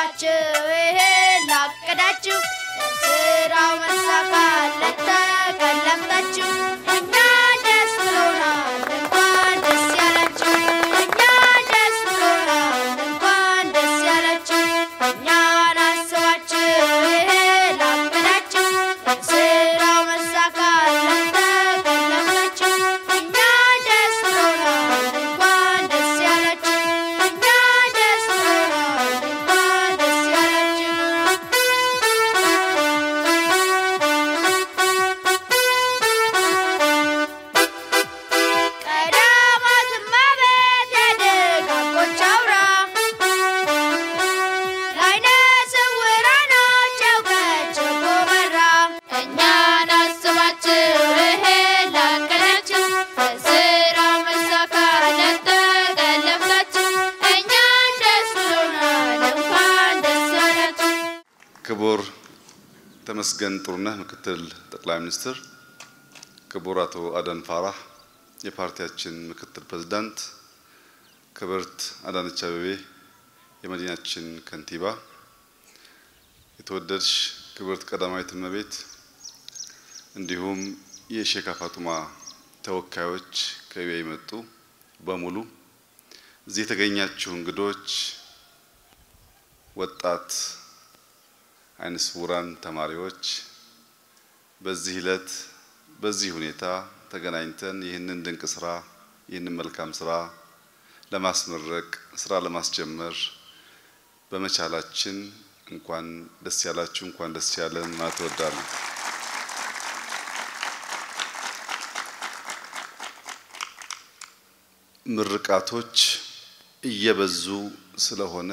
ላሰባችሁ ይሄን ላቀዳችሁ ለስራው መሳካት ለተቀለምታችሁ እኛ ደስ ብሎናል እንኳን ደስ ያላችሁ እኛ ደስ ብሎናል እንኳን ደስ ያላችሁ እኛን አስባችሁ ይሄን ላቀዳችሁ ለስራው መሳካት ለተቀለምታችሁ እኛ ደስ ብሎናል እንኳን ደስ ያላችሁ እኛ ደስ ብሎናል እንኳን ደስ ያላችሁ ቀዳማት እመቤት የደጋጎች አውራ ለዓይነ ስውራኖች እውቀታቸው በራ እኛን አስባችሁ ይሄን ላቀዳችሁ ለስራው መሳካት ለተቀለምታችሁ እኛን ደስ ብሎናል እንኳን ደስ ያላችሁ። ክቡር ተመስገን ጥሩነህ ምክትል ጠቅላይ ሚኒስትር፣ ክቡር አቶ አደም ፋራህ የፓርቲያችን ምክትል ፕሬዝዳንት፣ ክብርት አዳነች አቤቤ የመዲናችን ከንቲባ፣ የተወደድሽ ክብርት ቀዳማዊት እመቤት እንዲሁም የሼክ ፋጡማ ተወካዮች ከቢያ የመጡ በሙሉ እዚህ የተገኛችሁ እንግዶች፣ ወጣት አይነ ስውራን ተማሪዎች በዚህ ዕለት በዚህ ሁኔታ ተገናኝተን ይህንን ድንቅ ስራ ይህንን መልካም ስራ ለማስመረቅ ስራ ለማስጀመር በመቻላችን እንኳን ደስ ያላችሁ፣ እንኳን ደስ ያለን ማለት እወዳለሁ። ምርቃቶች እየበዙ ስለሆነ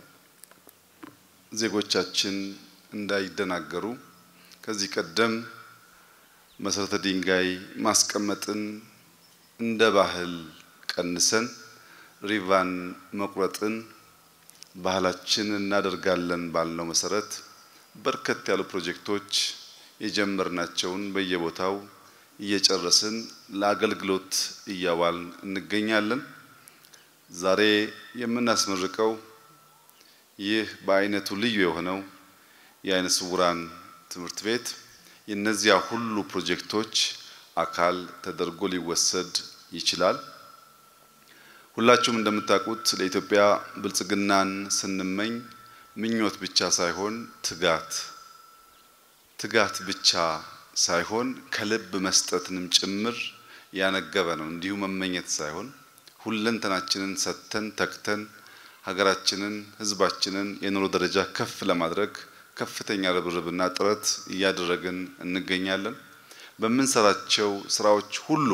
ዜጎቻችን እንዳይደናገሩ ከዚህ ቀደም መሰረተ ድንጋይ ማስቀመጥን እንደ ባህል ቀንሰን ሪቫን መቁረጥን ባህላችን እናደርጋለን ባልነው መሰረት በርከት ያሉ ፕሮጀክቶች የጀመርናቸውን በየቦታው እየጨረስን ለአገልግሎት እያዋልን እንገኛለን። ዛሬ የምናስመርቀው ይህ በአይነቱ ልዩ የሆነው የአይነ ስውራን ትምህርት ቤት የእነዚያ ሁሉ ፕሮጀክቶች አካል ተደርጎ ሊወሰድ ይችላል። ሁላችሁም እንደምታውቁት ለኢትዮጵያ ብልጽግናን ስንመኝ ምኞት ብቻ ሳይሆን ትጋት ትጋት ብቻ ሳይሆን ከልብ መስጠትንም ጭምር ያነገበ ነው። እንዲሁ መመኘት ሳይሆን ሁለንተናችንን ሰጥተን ተግተን ሀገራችንን፣ ሕዝባችንን የኑሮ ደረጃ ከፍ ለማድረግ ከፍተኛ ርብርብና ጥረት እያደረግን እንገኛለን። በምንሰራቸው ስራዎች ሁሉ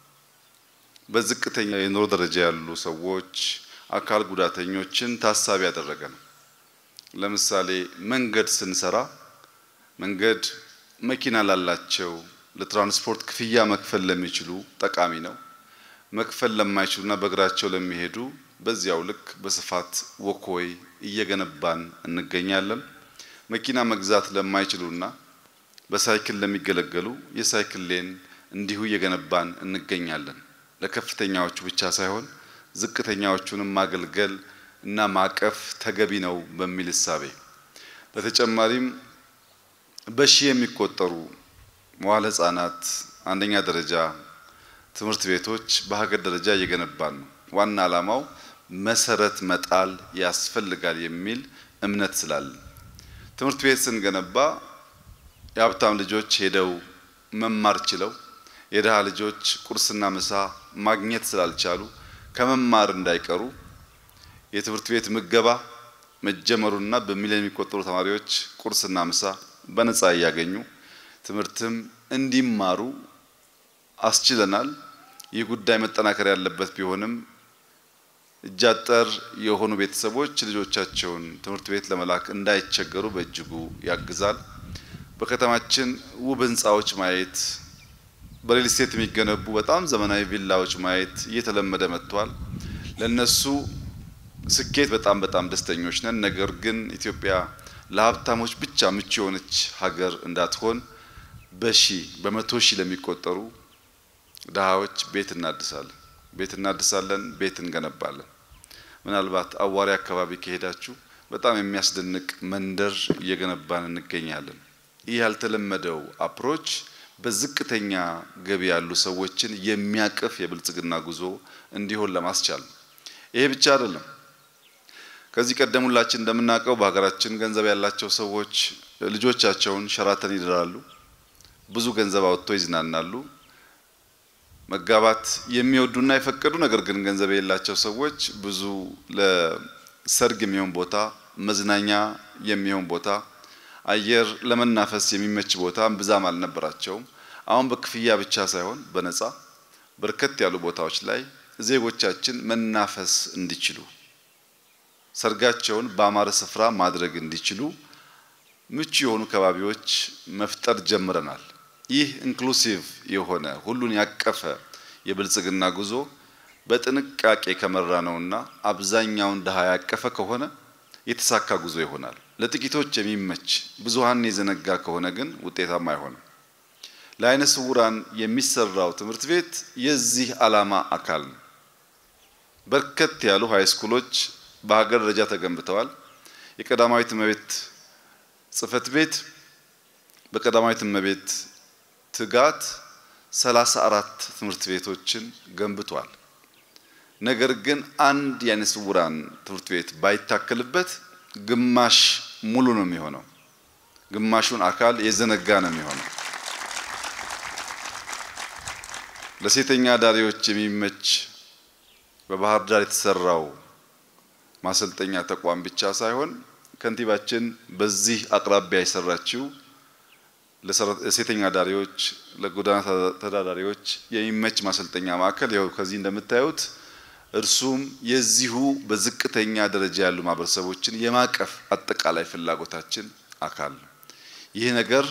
በዝቅተኛ የኑሮ ደረጃ ያሉ ሰዎች፣ አካል ጉዳተኞችን ታሳቢ ያደረገ ነው። ለምሳሌ መንገድ ስንሰራ መንገድ መኪና ላላቸው ለትራንስፖርት ክፍያ መክፈል ለሚችሉ ጠቃሚ ነው። መክፈል ለማይችሉና በእግራቸው ለሚሄዱ በዚያው ልክ በስፋት ወኮይ እየገነባን እንገኛለን። መኪና መግዛት ለማይችሉና በሳይክል ለሚገለገሉ የሳይክል ሌን እንዲሁ እየገነባን እንገኛለን። ለከፍተኛዎቹ ብቻ ሳይሆን ዝቅተኛዎቹንም ማገልገል እና ማቀፍ ተገቢ ነው በሚል እሳቤ በተጨማሪም በሺህ የሚቆጠሩ መዋለ ሕጻናት አንደኛ ደረጃ ትምህርት ቤቶች በሀገር ደረጃ እየገነባን ነው። ዋና ዓላማው መሰረት መጣል ያስፈልጋል የሚል እምነት ስላለን ትምህርት ቤት ስንገነባ የሀብታም ልጆች ሄደው መማር ችለው የድሃ ልጆች ቁርስና ምሳ ማግኘት ስላልቻሉ ከመማር እንዳይቀሩ የትምህርት ቤት ምገባ መጀመሩና በሚሊዮን የሚቆጠሩ ተማሪዎች ቁርስና ምሳ በነፃ እያገኙ ትምህርትም እንዲማሩ አስችለናል። ይህ ጉዳይ መጠናከር ያለበት ቢሆንም እጃጠር የሆኑ ቤተሰቦች ልጆቻቸውን ትምህርት ቤት ለመላክ እንዳይቸገሩ በእጅጉ ያግዛል። በከተማችን ውብ ህንፃዎች ማየት፣ በሪል ስቴት የሚገነቡ በጣም ዘመናዊ ቪላዎች ማየት እየተለመደ መጥቷል። ለነሱ ስኬት በጣም በጣም ደስተኞች ነን። ነገር ግን ኢትዮጵያ ለሀብታሞች ብቻ ምቹ የሆነች ሀገር እንዳትሆን በሺ በመቶ ሺህ ለሚቆጠሩ ድሃዎች ቤት እናድሳለን ቤት እናድሳለን፣ ቤት እንገነባለን። ምናልባት አዋሪ አካባቢ ከሄዳችሁ በጣም የሚያስደንቅ መንደር እየገነባን እንገኛለን። ይህ ያልተለመደው አፕሮች በዝቅተኛ ገቢ ያሉ ሰዎችን የሚያቅፍ የብልጽግና ጉዞ እንዲሆን ለማስቻል ነው። ይሄ ብቻ አይደለም። ከዚህ ቀደም ሁላችን እንደምናውቀው በሀገራችን ገንዘብ ያላቸው ሰዎች ልጆቻቸውን ሸራተን ይድራሉ፣ ብዙ ገንዘብ አውጥተው ይዝናናሉ። መጋባት የሚወዱና የፈቀዱ ነገር ግን ገንዘብ የሌላቸው ሰዎች ብዙ ለሰርግ የሚሆን ቦታ፣ መዝናኛ የሚሆን ቦታ፣ አየር ለመናፈስ የሚመች ቦታ ብዛም አልነበራቸውም። አሁን በክፍያ ብቻ ሳይሆን በነፃ በርከት ያሉ ቦታዎች ላይ ዜጎቻችን መናፈስ እንዲችሉ ሰርጋቸውን በአማረ ስፍራ ማድረግ እንዲችሉ ምቹ የሆኑ ከባቢዎች መፍጠር ጀምረናል። ይህ ኢንክሉሲቭ የሆነ ሁሉን ያቀፈ የብልጽግና ጉዞ በጥንቃቄ ከመራ ነውና አብዛኛውን ድሃ ያቀፈ ከሆነ የተሳካ ጉዞ ይሆናል። ለጥቂቶች የሚመች ብዙሃን የዘነጋ ከሆነ ግን ውጤታማ አይሆንም። ለአይነ ስውራን የሚሰራው ትምህርት ቤት የዚህ ዓላማ አካል ነው። በርከት ያሉ ሃይስኩሎች በሀገር ደረጃ ተገንብተዋል። የቀዳማዊት እመቤት ጽሕፈት ቤት በቀዳማዊት እመቤት ትጋት ሰላሳ አራት ትምህርት ቤቶችን ገንብቷል። ነገር ግን አንድ የአይነ ስውራን ትምህርት ቤት ባይታከልበት ግማሽ ሙሉ ነው የሚሆነው። ግማሹን አካል የዘነጋ ነው የሚሆነው። ለሴተኛ አዳሪዎች የሚመች በባህር ዳር የተሰራው ማሰልጠኛ ተቋም ብቻ ሳይሆን ከንቲባችን በዚህ አቅራቢያ የሰራችው ለሴተኛ አዳሪዎች፣ ለጎዳና ተዳዳሪዎች የሚመች ማሰልጠኛ ማዕከል ይኸው ከዚህ እንደምታዩት እርሱም የዚሁ በዝቅተኛ ደረጃ ያሉ ማህበረሰቦችን የማቀፍ አጠቃላይ ፍላጎታችን አካል ነው። ይህ ነገር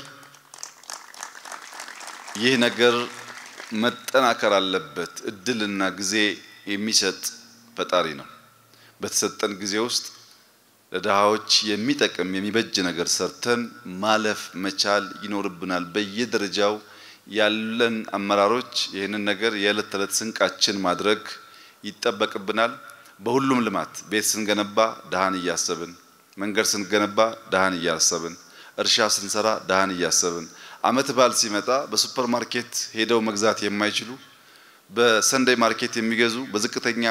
ይህ ነገር መጠናከር አለበት። እድልና ጊዜ የሚሰጥ ፈጣሪ ነው። በተሰጠን ጊዜ ውስጥ ለድሃዎች የሚጠቅም የሚበጅ ነገር ሰርተን ማለፍ መቻል ይኖርብናል። በየደረጃው ያለን አመራሮች ይህንን ነገር የዕለት ተዕለት ስንቃችን ማድረግ ይጠበቅብናል። በሁሉም ልማት ቤት ስንገነባ ድሃን እያሰብን፣ መንገድ ስንገነባ ድሃን እያሰብን፣ እርሻ ስንሰራ ድሃን እያሰብን፣ አመት በዓል ሲመጣ በሱፐር ማርኬት ሄደው መግዛት የማይችሉ በሰንደይ ማርኬት የሚገዙ በዝቅተኛ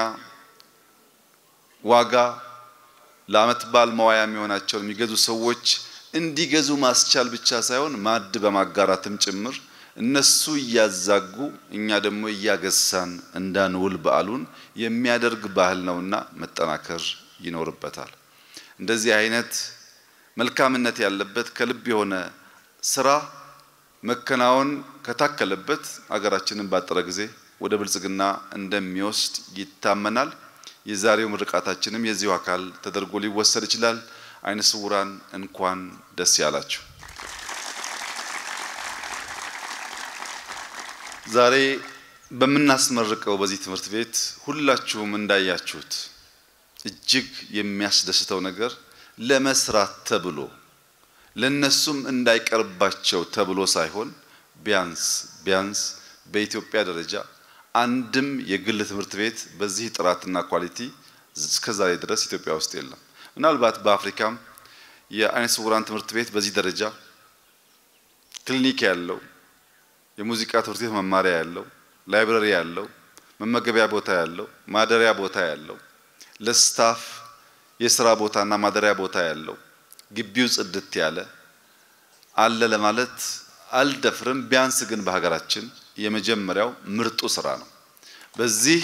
ዋጋ ለአመት በዓል መዋያ የሚሆናቸውን የሚገዙ ሰዎች እንዲገዙ ማስቻል ብቻ ሳይሆን ማዕድ በማጋራትም ጭምር እነሱ እያዛጉ እኛ ደግሞ እያገሳን እንዳንውል በዓሉን የሚያደርግ ባህል ነውና መጠናከር ይኖርበታል። እንደዚህ አይነት መልካምነት ያለበት ከልብ የሆነ ስራ መከናወን ከታከለበት አገራችንን ባጠረ ጊዜ ወደ ብልጽግና እንደሚወስድ ይታመናል። የዛሬው ምርቃታችንም የዚሁ አካል ተደርጎ ሊወሰድ ይችላል። አይነ ስውራን እንኳን ደስ ያላችሁ። ዛሬ በምናስመርቀው በዚህ ትምህርት ቤት ሁላችሁም እንዳያችሁት እጅግ የሚያስደስተው ነገር ለመስራት ተብሎ ለነሱም እንዳይቀርባቸው ተብሎ ሳይሆን ቢያንስ ቢያንስ በኢትዮጵያ ደረጃ አንድም የግል ትምህርት ቤት በዚህ ጥራትና ኳሊቲ እስከዛሬ ድረስ ኢትዮጵያ ውስጥ የለም። ምናልባት በአፍሪካም የአይነ ስውራን ትምህርት ቤት በዚህ ደረጃ ክሊኒክ ያለው የሙዚቃ ትምህርት ቤት መማሪያ ያለው ላይብረሪ ያለው መመገቢያ ቦታ ያለው ማደሪያ ቦታ ያለው ለስታፍ የስራ ቦታና ማደሪያ ቦታ ያለው ግቢው ጽድት ያለ አለ ለማለት አልደፍርም። ቢያንስ ግን በሀገራችን የመጀመሪያው ምርጡ ስራ ነው። በዚህ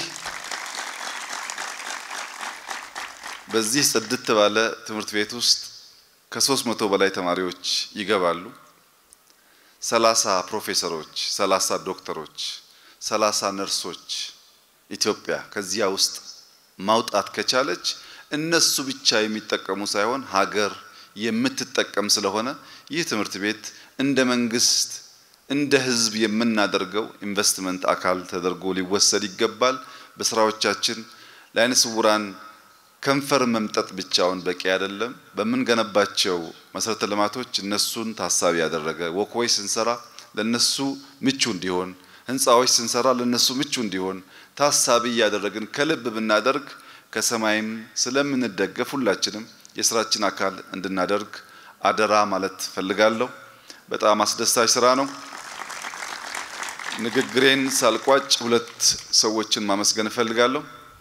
በዚህ ጽድት ባለ ትምህርት ቤት ውስጥ ከሶስት መቶ በላይ ተማሪዎች ይገባሉ። ሰላሳ ፕሮፌሰሮች፣ ሰላሳ ዶክተሮች፣ ሰላሳ ነርሶች ኢትዮጵያ ከዚያ ውስጥ ማውጣት ከቻለች እነሱ ብቻ የሚጠቀሙ ሳይሆን ሀገር የምትጠቀም ስለሆነ ይህ ትምህርት ቤት እንደ መንግስት እንደ ሕዝብ የምናደርገው ኢንቨስትመንት አካል ተደርጎ ሊወሰድ ይገባል። በስራዎቻችን ለአይነ ስውራን ከንፈር መምጠጥ ብቻውን በቂ አይደለም። በምንገነባቸው መሰረተ ልማቶች እነሱን ታሳቢ ያደረገ ወክወይ ስንሰራ ለነሱ ምቹ እንዲሆን፣ ህንፃዎች ስንሰራ ለነሱ ምቹ እንዲሆን ታሳቢ እያደረግን ከልብ ብናደርግ ከሰማይም ስለምንደገፍ ሁላችንም የስራችን አካል እንድናደርግ አደራ ማለት ፈልጋለሁ። በጣም አስደሳች ስራ ነው። ንግግሬን ሳልቋጭ ሁለት ሰዎችን ማመስገን እፈልጋለሁ።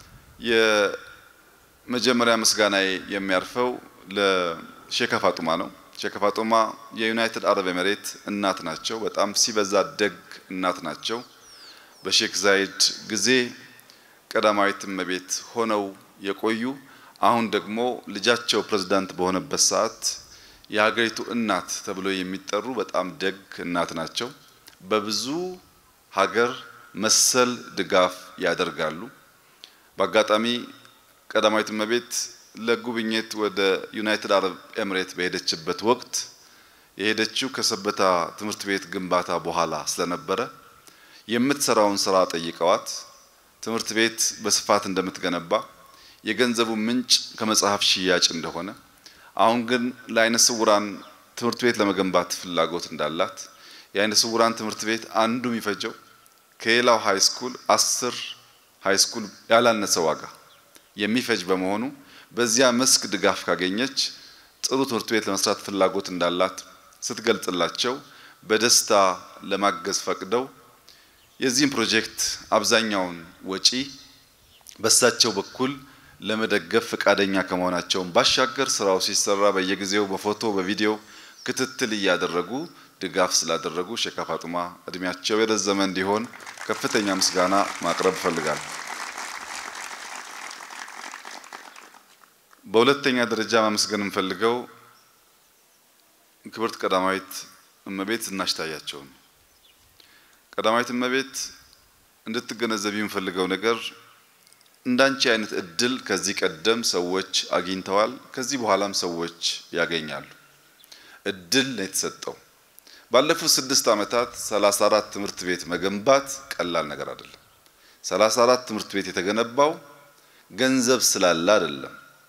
የመጀመሪያ ምስጋናዬ የሚያርፈው ለሼከ ፋጡማ ነው። ሼከ ፋጡማ የዩናይትድ አረብ ኤሜሬት እናት ናቸው። በጣም ሲበዛ ደግ እናት ናቸው። በሼክ ዛይድ ጊዜ ቀዳማዊት እመቤት ሆነው የቆዩ አሁን ደግሞ ልጃቸው ፕሬዝዳንት በሆነበት ሰዓት የሀገሪቱ እናት ተብሎ የሚጠሩ በጣም ደግ እናት ናቸው። በብዙ ሀገር መሰል ድጋፍ ያደርጋሉ። በአጋጣሚ ቀዳማዊት እመቤት ለጉብኝት ወደ ዩናይትድ አረብ ኤምሬት በሄደችበት ወቅት የሄደችው ከሰበታ ትምህርት ቤት ግንባታ በኋላ ስለነበረ የምትሰራውን ስራ ጠይቀዋት ትምህርት ቤት በስፋት እንደምትገነባ የገንዘቡ ምንጭ ከመጽሐፍ ሽያጭ እንደሆነ አሁን ግን ለአይነ ስውራን ትምህርት ቤት ለመገንባት ፍላጎት እንዳላት የአይነ ስውራን ትምህርት ቤት አንዱ የሚፈጀው ከሌላው ሃይ ስኩል አስር ሃይ ስኩል ያላነሰ ዋጋ የሚፈጅ በመሆኑ በዚያ መስክ ድጋፍ ካገኘች ጥሩ ትምህርት ቤት ለመስራት ፍላጎት እንዳላት ስትገልጽላቸው በደስታ ለማገዝ ፈቅደው የዚህም ፕሮጀክት አብዛኛውን ወጪ በሳቸው በኩል ለመደገፍ ፈቃደኛ ከመሆናቸውን ባሻገር ስራው ሲሰራ በየጊዜው በፎቶ በቪዲዮ ክትትል እያደረጉ ድጋፍ ስላደረጉ ሼክ ፋጡማ እድሜያቸው የረዘመ እንዲሆን ከፍተኛ ምስጋና ማቅረብ እፈልጋለሁ። በሁለተኛ ደረጃ ማመስገን የምፈልገው ክብርት ቀዳማዊት እመቤት ዝናሽ ታያቸው ነው። ቀዳማዊት እመቤት እንድትገነዘብ የምፈልገው ነገር እንዳንቺ አይነት እድል ከዚህ ቀደም ሰዎች አግኝተዋል፣ ከዚህ በኋላም ሰዎች ያገኛሉ። እድል ነው የተሰጠው። ባለፉት ስድስት ዓመታት 34 ትምህርት ቤት መገንባት ቀላል ነገር አይደለም። 34 ትምህርት ቤት የተገነባው ገንዘብ ስላለ አይደለም።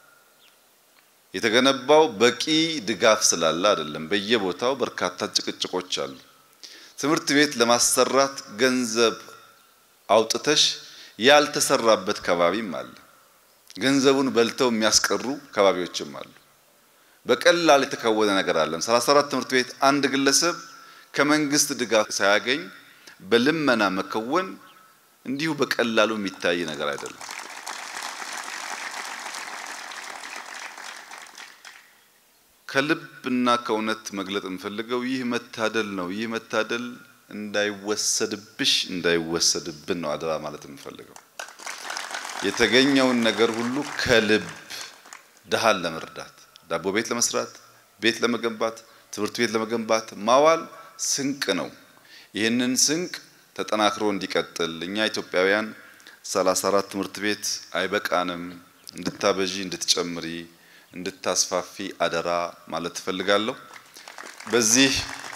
የተገነባው በቂ ድጋፍ ስላለ አይደለም። በየቦታው በርካታ ጭቅጭቆች አሉ። ትምህርት ቤት ለማሰራት ገንዘብ አውጥተሽ ያልተሰራበት ከባቢም አለ። ገንዘቡን በልተው የሚያስቀሩ ከባቢዎችም አሉ። በቀላል የተከወነ ነገር አለም። 34 ትምህርት ቤት አንድ ግለሰብ ከመንግስት ድጋፍ ሳያገኝ በልመና መከወን እንዲሁ በቀላሉ የሚታይ ነገር አይደለም። ከልብና ከእውነት መግለጥ የምፈልገው ይህ መታደል ነው። ይህ መታደል እንዳይወሰድብሽ እንዳይወሰድብን ነው አደራ ማለት የምፈልገው። የተገኘውን ነገር ሁሉ ከልብ ድሃን ለመርዳት ዳቦ ቤት ለመስራት፣ ቤት ለመገንባት፣ ትምህርት ቤት ለመገንባት ማዋል ስንቅ ነው። ይህንን ስንቅ ተጠናክሮ እንዲቀጥል እኛ ኢትዮጵያውያን 34 ትምህርት ቤት አይበቃንም፣ እንድታበዢ፣ እንድትጨምሪ፣ እንድታስፋፊ አደራ ማለት ትፈልጋለሁ። በዚህ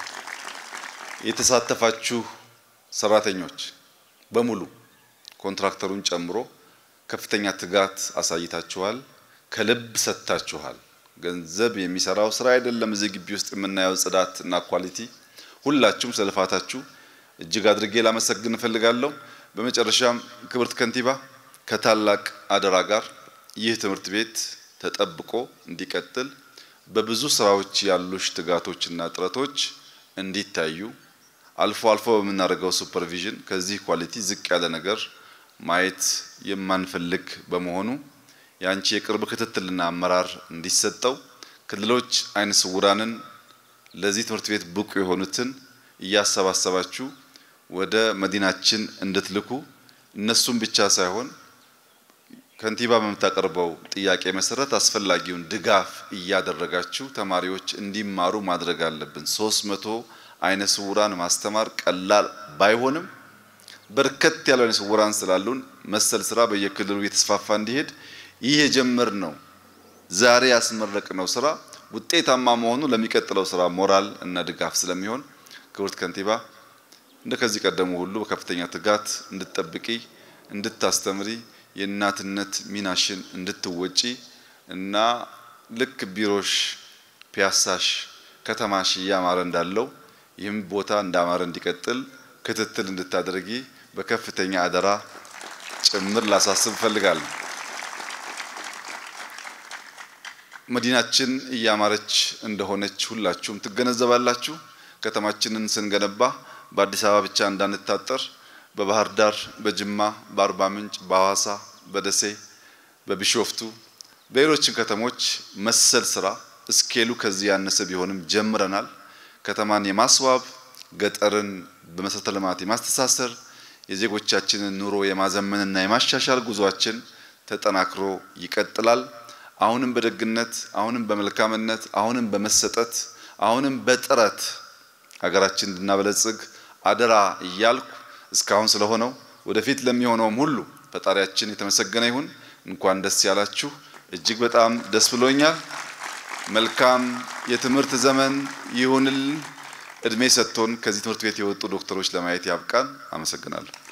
የተሳተፋችሁ ሰራተኞች በሙሉ ኮንትራክተሩን ጨምሮ ከፍተኛ ትጋት አሳይታችኋል። ከልብ ሰጥታችኋል። ገንዘብ የሚሰራው ስራ አይደለም። እዚህ ግቢ ውስጥ የምናየው ጽዳት እና ኳሊቲ፣ ሁላችሁም ስለልፋታችሁ እጅግ አድርጌ ላመሰግን እፈልጋለሁ። በመጨረሻም ክብርት ከንቲባ ከታላቅ አደራ ጋር ይህ ትምህርት ቤት ተጠብቆ እንዲቀጥል በብዙ ስራዎች ያሉሽ ትጋቶችና ጥረቶች እንዲታዩ አልፎ አልፎ በምናደርገው ሱፐርቪዥን ከዚህ ኳሊቲ ዝቅ ያለ ነገር ማየት የማንፈልግ በመሆኑ የአንቺ የቅርብ ክትትልና አመራር እንዲሰጠው ክልሎች አይነ ስውራንን ለዚህ ትምህርት ቤት ብቁ የሆኑትን እያሰባሰባችሁ ወደ መዲናችን እንድትልኩ እነሱም ብቻ ሳይሆን ከንቲባ በምታቀርበው ጥያቄ መሰረት አስፈላጊውን ድጋፍ እያደረጋችሁ ተማሪዎች እንዲማሩ ማድረግ አለብን። ሶስት መቶ አይነ ስውራን ማስተማር ቀላል ባይሆንም በርከት ያለው አይነ ስውራን ስላሉን መሰል ስራ በየክልሉ እየተስፋፋ እንዲሄድ ይህ የጀመርነው ዛሬ ያስመረቅነው ስራ ውጤታማ መሆኑ ለሚቀጥለው ስራ ሞራል እና ድጋፍ ስለሚሆን ክብርት ከንቲባ እንደ ከዚህ ቀደሙ ሁሉ በከፍተኛ ትጋት እንድትጠብቂ፣ እንድታስተምሪ፣ የእናትነት ሚናሽን እንድትወጪ እና ልክ ቢሮሽ፣ ፒያሳሽ፣ ከተማሽ እያማረ እንዳለው ይህም ቦታ እንዳማረ እንዲቀጥል ክትትል እንድታደርጊ በከፍተኛ አደራ ጭምር ላሳስብ እፈልጋለሁ። መዲናችን እያማረች እንደሆነች ሁላችሁም ትገነዘባላችሁ። ከተማችንን ስንገነባ በአዲስ አበባ ብቻ እንዳንታጠር በባህር ዳር፣ በጅማ፣ በአርባ ምንጭ፣ በሐዋሳ፣ በደሴ፣ በቢሾፍቱ በሌሎችም ከተሞች መሰል ስራ እስኬሉ ከዚህ ያነሰ ቢሆንም ጀምረናል። ከተማን የማስዋብ ገጠርን በመሰረተ ልማት የማስተሳሰር የዜጎቻችንን ኑሮ የማዘመንና የማሻሻል ጉዟችን ተጠናክሮ ይቀጥላል። አሁንም በደግነት፣ አሁንም በመልካምነት፣ አሁንም በመሰጠት፣ አሁንም በጥረት ሀገራችን እንድናበለጽግ አደራ እያልኩ እስካሁን ስለሆነው ወደፊት ለሚሆነውም ሁሉ ፈጣሪያችን የተመሰገነ ይሁን። እንኳን ደስ ያላችሁ። እጅግ በጣም ደስ ብሎኛል። መልካም የትምህርት ዘመን ይሁንልን። እድሜ ሰጥቶን ከዚህ ትምህርት ቤት የወጡ ዶክተሮች ለማየት ያብቃን። አመሰግናለሁ።